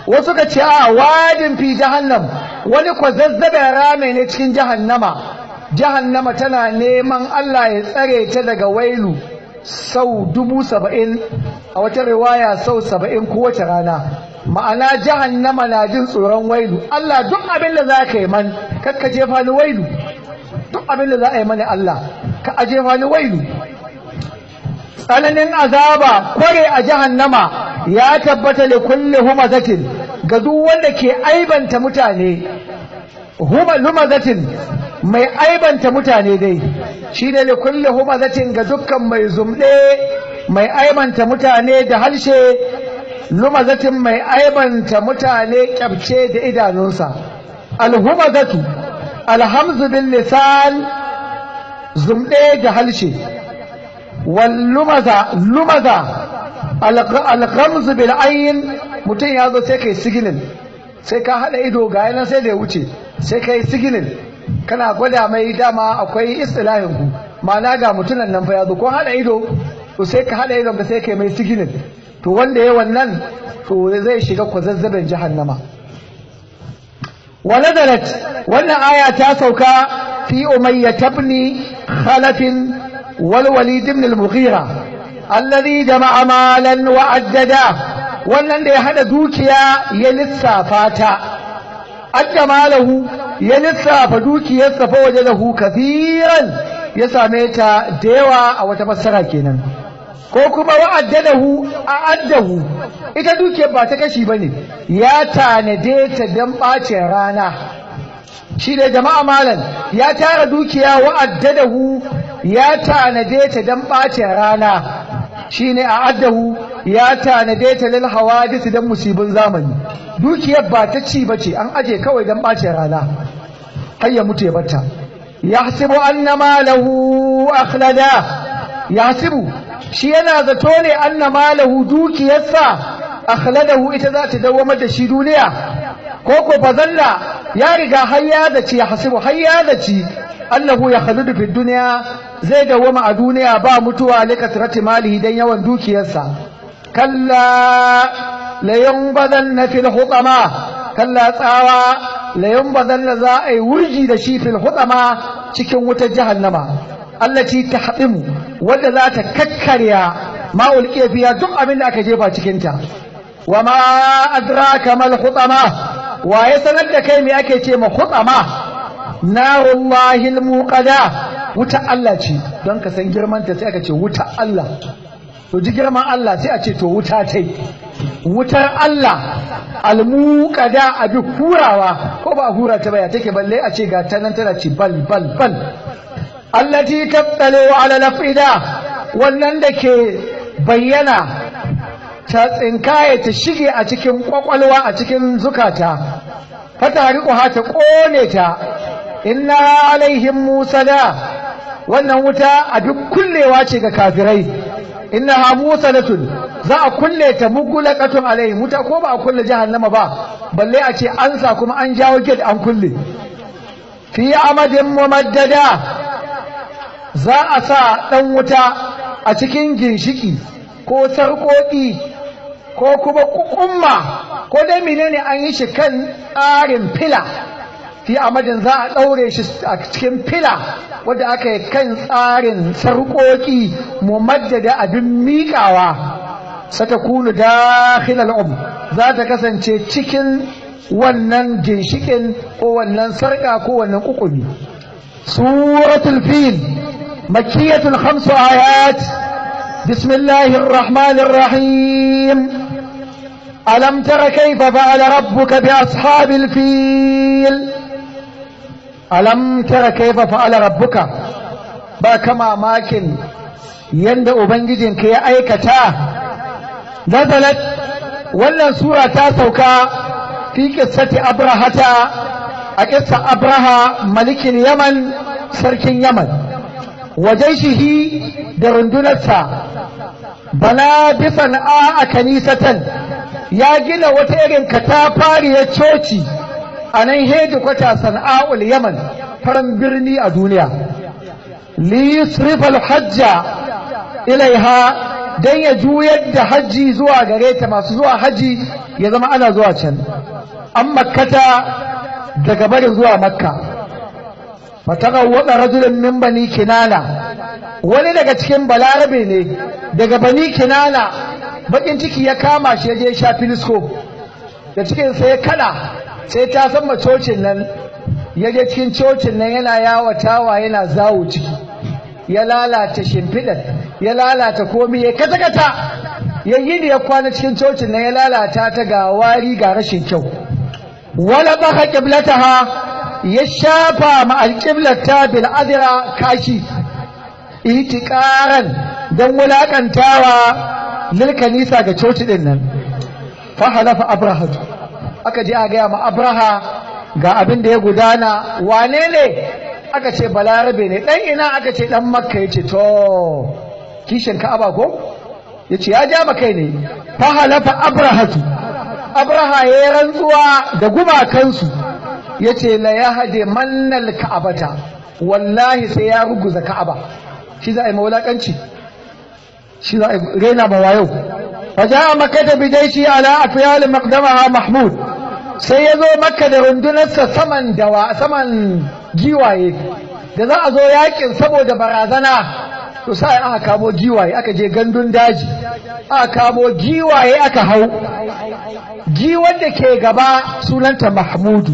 Speaker 1: wasu ka ce a wadin fi jahannam wani kwazazzaben rame ne cikin jahannama jahannama tana neman Allah ya tsare ta daga wailu sau dubu saba'in a wata riwaya sau saba'in kowace rana ma'ana jahannama na jin tsoron wailu Allah duk abin da za ka yi man kakka jefa ni wailu duk abin da za a yi mani Allah ka a jefa ni wailu tsananin azaba kware a jahannama ya tabbata da kulle humazatin ga duk wanda ke aibanta mutane humazatin mai aibanta mutane dai shi ne da kulle humazatin ga dukkan mai zumɗe mai aibanta mutane da harshe lumazatin mai aibanta mutane kyabce da idanunsa alhumazatu alhamzu bin lisan zumɗe da harshe wallumaza lumaza alghamzu bil ayn mutum ya zo sai kai siginin sai ka hada ido ga yanan sai da ya wuce sai kai siginin kana gwada mai dama akwai istilahin ku ma'ana ga mutunan nan fa ya zo ko hada ido to sai ka hada idon ka sai kai mai siginin to wanda ya wannan to zai shiga kwazazzaben jahannama ونزلت وان آية تاسوكا في أمية بن خلف والوليد بن المغيرة الذي جمع مالا وعدده wannan da ya hada dukiya ya lissafa ta adda malahu ya lissafa dukiyarsa fa waje lahu kafiran ya same ta da yawa a wata fassara kenan ko kuma wa'addadahu a addahu ita dukiyar ba ta kashi bane ya tanade ta dan bacin rana shi da jama'a malan ya tara dukiya wa'addadahu ya tanade ta dan bacin rana shine a addahu ya tanade ta lil hawadith dan musibin zamani dukiyar ba ta ci bace an aje kawai dan bacin rana har ya mutu ya batta yahsibu anna malahu akhlada yahsibu shi yana zato ne anna malahu dukiyarsa akhladahu ita za ta dawamar da shi duniya ko ko fazalla ya riga har ya zaci ya hasibu har ya zaci annahu ya khaludu fi duniya zai dawama a duniya ba mutuwa li kasrati malihi dan yawan dukiyarsa kalla la yanbadanna fil hutama kalla tsawa la yanbadanna za a yi wurji da shi fil hutama cikin wutar jahannama allati tahdimu wadda za ta kakkarya ma ulqiya fiya duk abin da aka jefa cikin ta wa ma adraka mal hutama wa ya sanar da kai me ake ce ma hutama narullahi almuqada wuta Allah ce don ka san girman ta sai aka ce wuta Allah to ji girman Allah sai a ce to wuta tai wutar Allah almuqada abi hurawa ko ba hura ta baya take balle a ce ga ta nan tana ci bal bal bal allati tattalo ala lafida wannan da ke bayyana ta tsinkaye ta shige a cikin kwakwalwa a cikin zukata fata riƙuha ta ƙone ta inna alaihim musada wannan wuta a duk kullewa ce ga kafirai inna ha musadatun za a kulle ta mugulaqatun alaihim wuta ko ba a kulle jahannama ba balle a ce an sa kuma an jawo gate an kulle fi amadin mumaddada za a sa ɗan wuta a cikin ginshiki ko sarƙoƙi ko kuma kukumma ko dai menene an yi shi kan tsarin fila fi amadin za a ɗaure shi a cikin fila wadda aka yi kan tsarin sarƙoƙi mumaddada abin miƙawa satakunu dakhil al'um za ta kasance cikin wannan ginshikin ko wannan sarƙa ko wannan kukumi suratul fil makkiyatul khamsu ayat بسم الله الرحمن الرحيم ألم تر كيف فعل ربك بأصحاب الفيل ألم تر كيف فعل ربك باكما ماكن يند أبنجد كي أيكتا نزلت ولا سورة سوكا في قصة أبرهة قصة أبرهة ملك اليمن سرك اليمن وجيشه درندنسا bala bi sana'a a kanisatan ya gina wata irin katafariyar coci a nan heji kwata sana'ul yaman faran birni a duniya li yusrifal hajja ilaiha don ya juyar da hajji zuwa gare ta masu zuwa hajji ya zama ana zuwa can an makkata daga barin zuwa makka fataka wada rajulun min bani kinana wani daga cikin balarabe ne daga bani kinana bakin ciki ya kama shi ya je sha filisko da cikin sai ya kada sai ta san cocin nan ya je cikin cocin nan yana yawatawa yana zawo ciki ya lalata shimfiɗar ya lalata komi ya kata-kata ya yi da ya kwana cikin cocin nan ya lalata ta ga wari ga rashin kyau wala baka qiblataha ya shafa ma alqiblata bil adra kashi itiqaran dan wulakantawa lil kanisa ga coci din nan fa halafa abraha aka je a ga ma abraha ga abin da ya gudana wane ne aka ce balarabe ne dan ina aka ce dan makka yace to kishin ka'aba ko yace ya ja makai ne fa halafa abrahatu abraha ya rantsuwa da gumakansu yace la yahdi mannal ka'abata wallahi sai ya ruguza ka'aba shi za a yi mawulakanci shi za a yi raina ba wayo faja makka bidaishi ala afyal maqdamaha mahmud sai ya zo makka da rundunarsa saman dawa saman giwaye da za a zo yakin saboda barazana to sai aka kamo giwaye aka je gandun daji aka kamo giwaye aka hau giwan da ke gaba sunanta mahmudu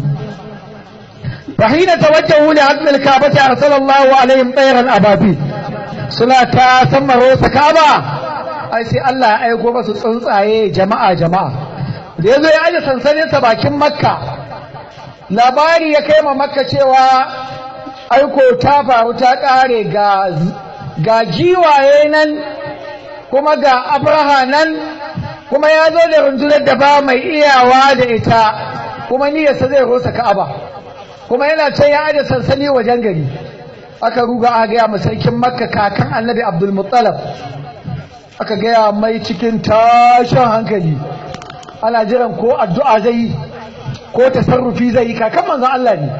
Speaker 1: فحين توجهوا لعدم الكعبة أرسل الله عليهم طيرا أبابيل suna ta sama rosa kaba ai sai Allah ya aiko masu tsuntsaye jama'a jama'a da yazo ya aje sansanin sa bakin makka labari ya kai ma makka cewa aiko ta faru ta kare ga ga giwaye nan kuma ga abraha nan kuma ya zo da rundunar da ba mai iyawa da ita kuma niyyarsa zai rosa ka'aba kuma yana can ya aje sansani wajen gari aka ruga aka gaya ma sarkin makka kakan annabi abdul muttalab aka gaya mai cikin tashin hankali ana jiran ko addu'a zai yi ko tasarrufi zai yi kakan manzon Allah ne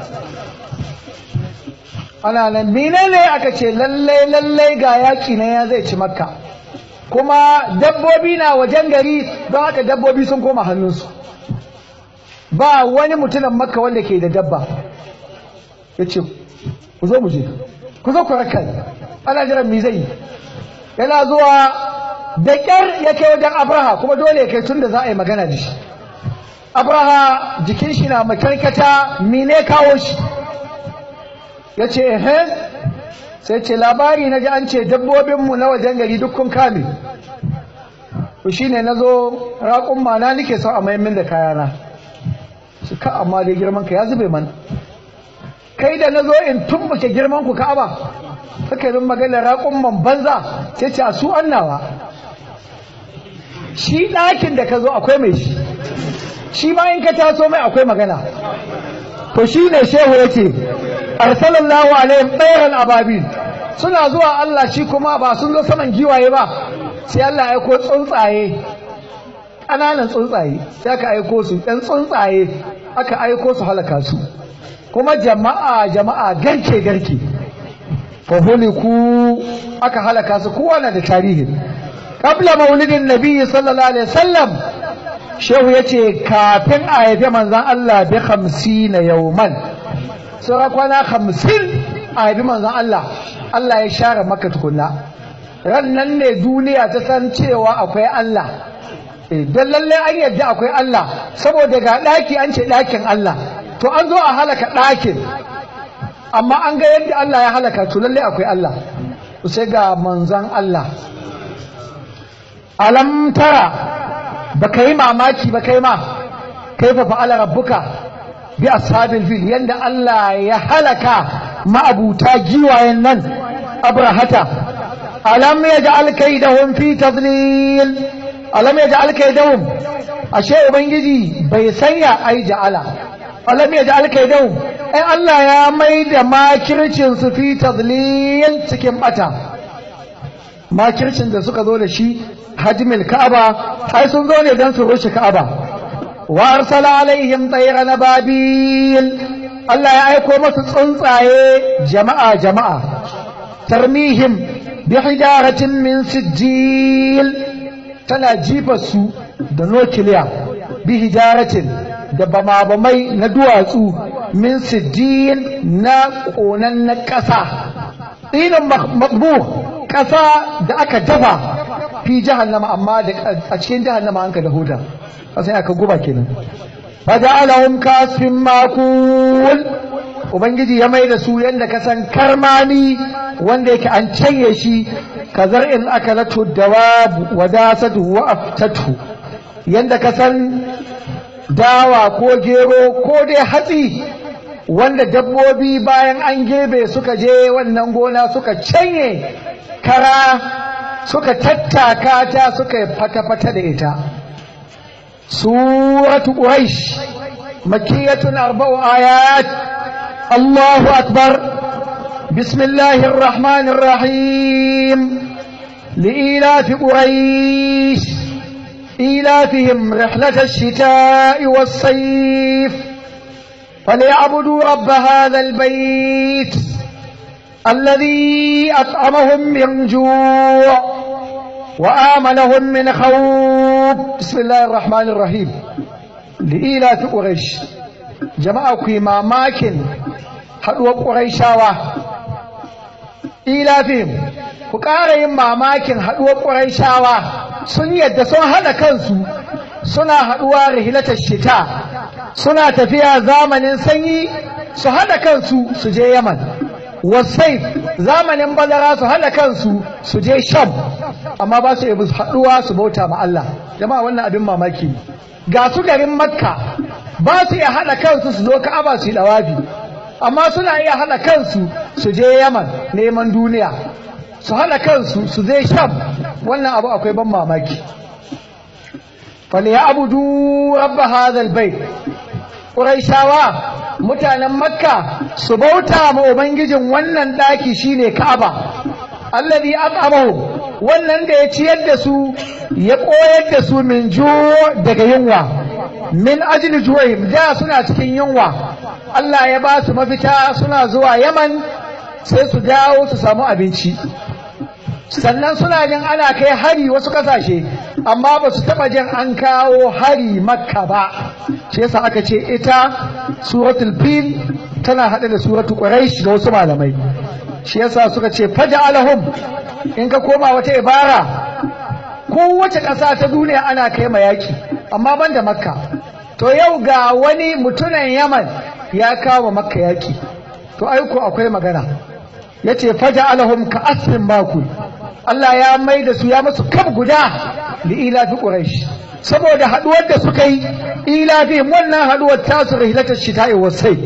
Speaker 1: ana nan menene aka ce lallai lallai ga yaki na ya zai ci makka kuma dabbobi na wajen gari don haka dabbobi sun koma hannunsu ba wani mutumin makka wanda ke da dabba ya ce ku zo mu je ku zo ku raka ana jiran mi zai yana zuwa da kyar ya kai wajen abraha kuma dole ya kai tun da za a yi magana da shi abraha jikin shi na makarkata mine kawo shi ya ce ehe sai ce labari na ji an ce dabbobinmu na wajen gari duk kun kame to shine na zo raƙun mana nike son a mayan da kayana su ka amma dai girman ka ya zube mana kai da na zo in tumbuke girman ku ka'aba suka yi maganar raƙun man banza sai ce a su annawa shi ɗakin da ka zo akwai mai shi shi ma in ka taso mai akwai magana to shi ne shehu ya ce arsalallahu alaihim ɗayran ababil suna zuwa Allah shi kuma ba sun zo saman giwaye ba sai Allah ya aiko tsuntsaye ƙananan tsuntsaye sai aka aiko su ɗan tsuntsaye aka aiko su halaka su kuma jama'a jama'a garke garke fahuliku aka halaka su kowa na da tarihi qabla maulidin nabiyyi sallallahu alaihi wasallam shehu yace kafin a haifi manzon Allah bi 50 yawman sura kwana 50 a haifi manzon Allah Allah ya share maka tukunna ran nan ne duniya ta san cewa akwai Allah don lallai an yadda akwai Allah saboda ga ɗaki an ce ɗakin Allah to an zo a halaka ɗakin amma an ga yadda Allah ya halaka to lallai akwai Allah to sai ga manzan Allah alam tara ba ka yi mamaki ba kai ma kai fa fa'ala rabbuka bi ashabil fil yanda Allah ya halaka ma'abuta giwayen nan abrahata alam yaj'al kaidahum fi tadlil alam yaj'al kaidahum ashe ubangiji bai sanya ai ja'ala alam yaj'al kaidahum ai Allah ya mai da makircin su fi tadlil cikin bata makircin da suka zo da shi hajmil ka'aba ai sun zo ne dan su rushe ka'aba wa arsala alaihim tayran babil Allah ya aiko masu tsuntsaye jama'a jama'a tarmihim bi hijaratin min sijil tana jifa su da nukiliya bi hijaratin da bama-bamai na duwatsu min sijil na ƙonan na ƙasa ɗinin makbu ƙasa da aka dafa fi jahannama amma a cikin jahannama an ka da huda sai aka guba kenan faja'alahum kasfin makul ubangiji ya mai da su yadda ka san karmami wanda yake an canye shi ka zar'in akalatu dawabu wa dasatu wa aftatu yadda ka san dawa ko gero ko dai hatsi wanda dabbobi bayan an gebe suka je wannan gona suka canye kara suka tattaka ta suka fata-fata da ita suratu quraish makiyatun arba'u ayat allahu akbar bismillahir rahmanir rahim li'ilafi quraish إيلافهم رحلة الشتاء والصيف فليعبدوا رب هذا البيت الذي أطعمهم من جوع وآمنهم من خوف بسم الله الرحمن الرحيم لإيلاف قريش جماعة كيما ماكن حدوى قريشاوة إيلافهم فقارين ما ماكن حدوى قريشاوة sun yadda sun haɗa kansu suna haɗuwa rihilatar shita suna tafiya zamanin sanyi su haɗa kansu su je yaman wasai zamanin bazara su haɗa kansu su je sham amma ba su yi haɗuwa su bauta ma Allah jama'a wannan abin mamaki ga su garin makka ba su iya haɗa kansu su zo ka'aba su yi ɗawafi amma suna iya haɗa kansu su je yaman neman duniya su haɗa kansu su zai sham wannan abu akwai ban mamaki faliya abudu rabba hadal bai ƙuraishawa mutanen makka su bauta ma ubangijin wannan ɗaki shine ka'aba allazi at'amahu wannan da ya ciyar da su ya koyar da su min daga yunwa min ajli ju'im da suna cikin yunwa Allah ya ba su mafita suna zuwa Yaman sai su dawo su samu abinci sannan suna jin ana kai hari wasu kasashe amma ba su taba jin an kawo hari makka ba shi yasa aka ce ita suratul fil tana hade da suratul quraish da wasu malamai shi yasa suka ce faja'alahum in ka koma wata ibara kowace ƙasa ta duniya ana kai ma yaki amma ban da makka to yau ga wani mutumin yaman ya kawo makka yaki to aiko akwai magana yace faja'alahum ka asrin makul Allah ya mai da su ya masu kaf guda li ilafi quraish saboda haduwar da suka yi ilafi wannan haduwar tasu rihlatar shita'i wasai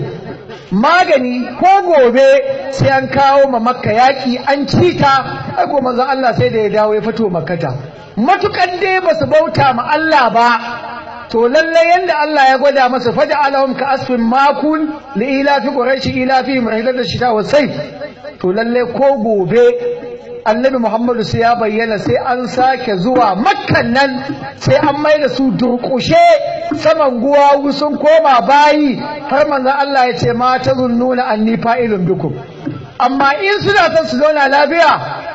Speaker 1: magani ko gobe sai an kawo ma makka yaki an cita ai ko manzon Allah sai da ya dawo ya fito makkata matukan dai ba su bauta ma Allah ba to lalle yanda Allah ya gwada masa faja alahum ka asfin makun li ilafi quraish ilafi rihlatar shita'i wasai to lalle ko gobe annabi Muhammadu sai ya bayyana sai an sake zuwa makkan nan sai an mai da su durƙushe saman guwawu sun koma bayi har manzon Allah ya ce ma ta zunnuna anni fa'ilun bikum amma in suna son su zauna lafiya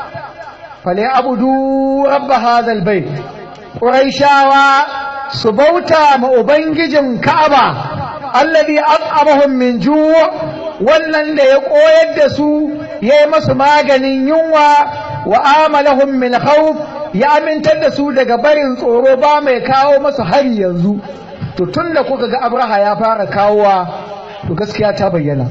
Speaker 1: fale abudu rabba hadal bait quraishawa su bauta ma ubangijin ka'aba alladhi at'amahum min ju' wannan da ya koyar da su ya yi masu maganin yunwa wa amalahum min khawf ya amintar da su daga barin tsoro ba mai kawo masu hari yanzu to tun da kuka ga abraha ya fara kawowa to gaskiya ta bayyana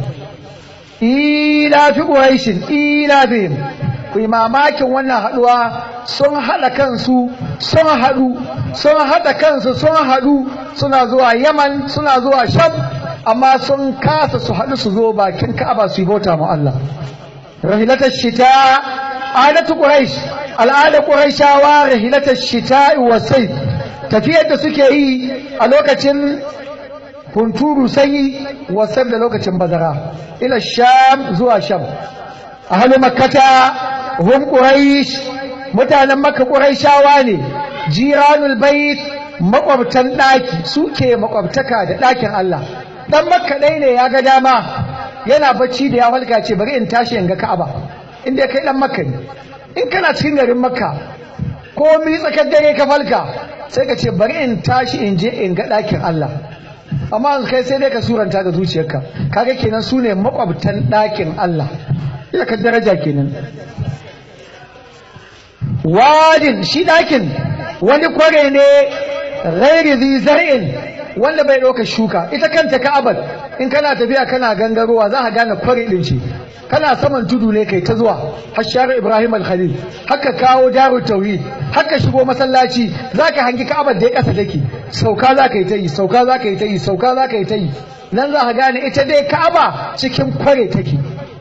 Speaker 1: ila fi quraishin ila bihim ku yi mamakin wannan haduwa sun haɗa kansu sun haɗu sun haɗa kansu sun haɗu suna zuwa yaman suna zuwa sham amma sun kasa su haɗu su zo bakin ka'aba su yi bauta mu Allah rahilatar shita adatu quraish al'ada quraishawa rahilatar shita wa sayf tafiyar da suke yi a lokacin hunturu sanyi wa sayf da lokacin bazara ila sham zuwa sham ahlu makkata hum quraish mutanen makka quraishawa ne jiranul bait makwabtan daki suke makwabtaka da dakin Allah dan makka dai ne ya ga dama yana bacci da ya halka ce bari in tashi in ga Ka'aba inda kai dan makka ne in kana cikin garin makka ko mi tsakar dare ka falka sai ka ce bari in tashi in je in ga ɗakin Allah amma kai sai dai ka suranta ga zuciyarka kaga kenan su ne makwabtan ɗakin Allah ina ka daraja kenan wadin shi ɗakin wani kware ne ghairi zi zar'in wanda bai ɗauka shuka ita kanta ka'abar in kana tafiya kana gangarowa za ka gane kware ɗin ce kana saman tudu ne kai ta zuwa hashar ibrahim al-khalil haka kawo daru tauhid haka shigo masallaci zaka hangi ka'abar da ya kasa take sauka zaka yi ta yi sauka zaka yi ta yi sauka zaka yi ta yi nan za ka gane ita dai ka'aba cikin kware take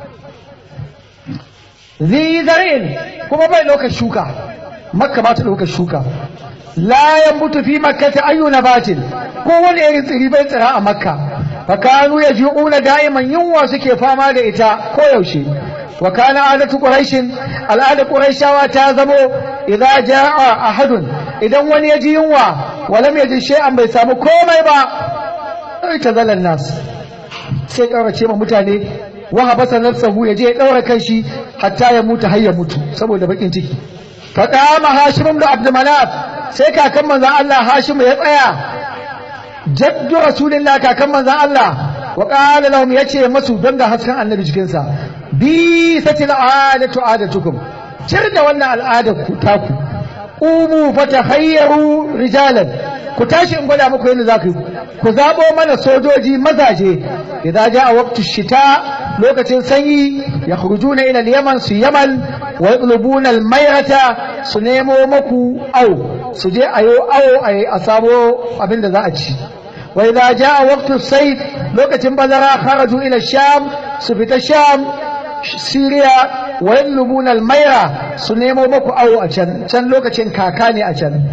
Speaker 1: zi zarin kuma bai ɗaukar shuka makka ba ta ɗaukar shuka la yambutu fi makkata ayyu nabatin ko wani irin tsiri bai tsira a makka fa kanu yajuuna da'iman yunwa suke fama da ita ko yaushe wa kana adatu quraishin al'ada quraishawa ta zamo idza jaa ahadun idan wani ya ji yunwa walam yaji shay'an bai samu komai ba sai ta zalan nas sai kaurace ma mutane wa habasa nafsahu yaje ya daura kanshi hatta ya mutu har ya mutu saboda bakin ciki fa qama hashim ibn abd manaf sai kakan manzon Allah hashim ya tsaya jaddu rasulillah kakan manzon Allah wa qala lahum yace masu don ga hasken annabi cikin sa bi satil adatu adatukum cir da wannan al'adar ku taku umu fatahayyaru rijalan ku tashi in gwada muku yadda za ku yi ku zaɓo mana sojoji mazaje idan ja a waqtu shita lokacin sanyi ya khurujuna ila yaman su yaman wa yatlubuna al-mayrata su nemo maku au su je ayo awo a samo abin da za a ci wa idza jaa waqtu sayf lokacin bazara kharaju ila sham su fita sham Siriya wa yatlubuna al-mayra su nemo maku awo a can can lokacin kaka ne a can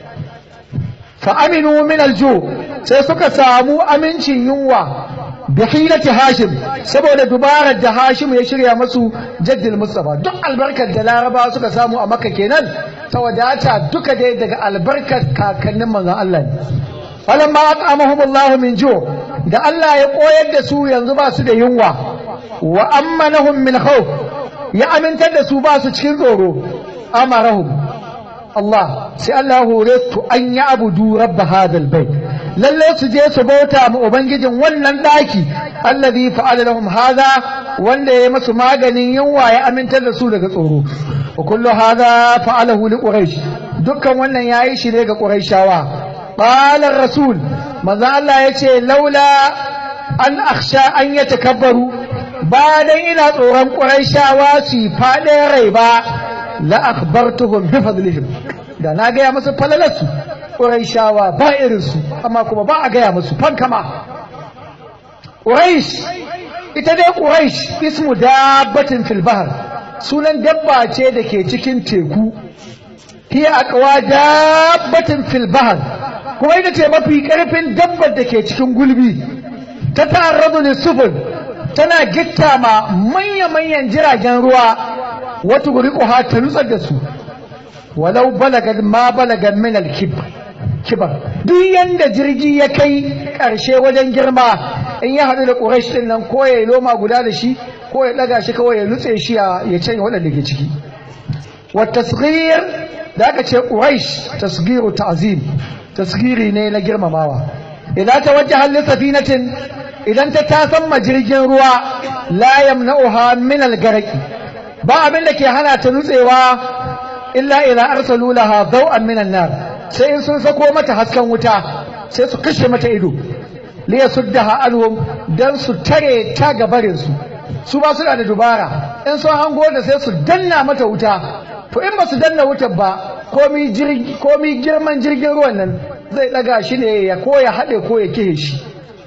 Speaker 1: fa aminu min alju sai suka samu amincin yunwa bi hilati hashim saboda dubarar da hashim ya shirya masu jaddil mustafa duk albarkar da laraba suka samu a makka kenan ta wadata duka dai daga albarkar kakannin manzon Allah ne falamma at'amahum Allah min ju da Allah ya koyar da su yanzu ba su da yunwa wa ammanahum min khawf ya amintar da su ba su cikin tsoro amarahum Allah sai Allah hore su an yi abudu rabba hadal bai lalle su je su bauta ma ubangijin wannan daki allazi fa'ala lahum hadha wanda ya masu maganin yunwa ya amintar da su daga tsoro wa kullu hadha fa'alahu li quraish dukkan wannan yayi shi ne ga quraishawa qala rasul manzo Allah yace laula an akhsha an yatakabbaru ba dan ina tsoron quraishawa su faɗe rai ba la akhbartuhum bi fadlihim da na gaya musu falalarsu ƙuraishawa ba irinsu amma kuma ba a gaya musu fankama ƙuraish ita dai ƙuraish ismu dabbatin fil bahar sunan dabba ce da ke cikin teku hiya aqwa dabbatin fil bahar kuma ita ce mafi ƙarfin dabbar da ke cikin gulbi ta ta'arradu lisufun tana gitta ma manya-manyan jiragen ruwa wata guriƙuha ta nutsar da su walau balagan ma balagan min al-kibar duk yanda jirgi ya kai ƙarshe wajen girma in ya haɗu da ƙuraish ɗin nan ko ya loma guda da shi ko ya ɗaga shi kawai ya lutse shi ya canya waɗanda ke ciki wa tasghir da aka ce ƙuraish tasghiru ta'zim tasghiri ne na girmamawa idan ta wajja halin safinatin idan ta tasan ma jirgin ruwa la yamna'uha min al-garqi ba abin da ke hana ta nutsewa illa idza arsalu laha daw'an minan nar sai in sun sako mata hasken wuta sai su kashe mata ido li yasuddaha anhum dan su tare ta gabarin su su ba su da dubara in sun hango da sai su danna mata wuta to in ba su danna wutar ba komi jirgi komi girman jirgin ruwan nan zai daga shi ne ya ko ya hade ko ya kihe shi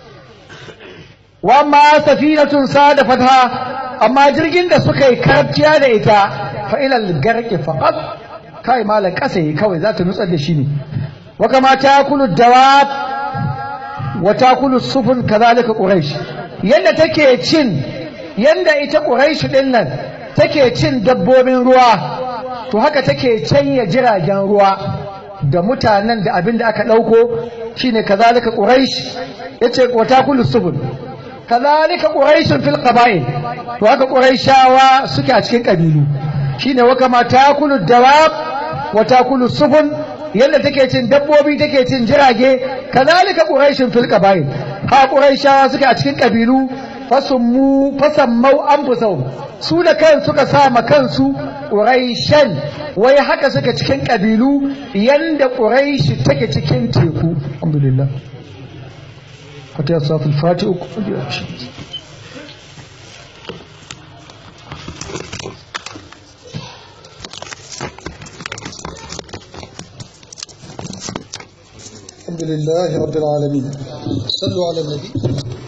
Speaker 1: wa ma safinatun sada fatha amma jirgin da suka yi karfiya da ita fa ilal garqi faqat kai malan kasa yi kawai za ta nutsar da shi ne wa kama takulu dawab wa takulu sufun kadhalika quraish yanda take cin yanda ita quraish din nan take cin dabbobin ruwa to haka take canya jiragen ruwa da mutanen da abin da aka dauko shine kadhalika quraish yace wa takulu sufun kadhalika quraish fil qaba'il to haka quraishawa suke a cikin kabilu shine wa kama takulu dawab wa takulu sufun yadda take cin dabbobi take cin jirage kazalika quraishin fil qabail ha quraishawa suke a cikin kabilu fasummu fasammau anfusahum su da kan suka sa ma kansu quraishan wai haka suka cikin kabilu yanda quraishi take cikin teku alhamdulillah fatiha safil fatiha
Speaker 2: الحمد لله رب العالمين صلوا على النبي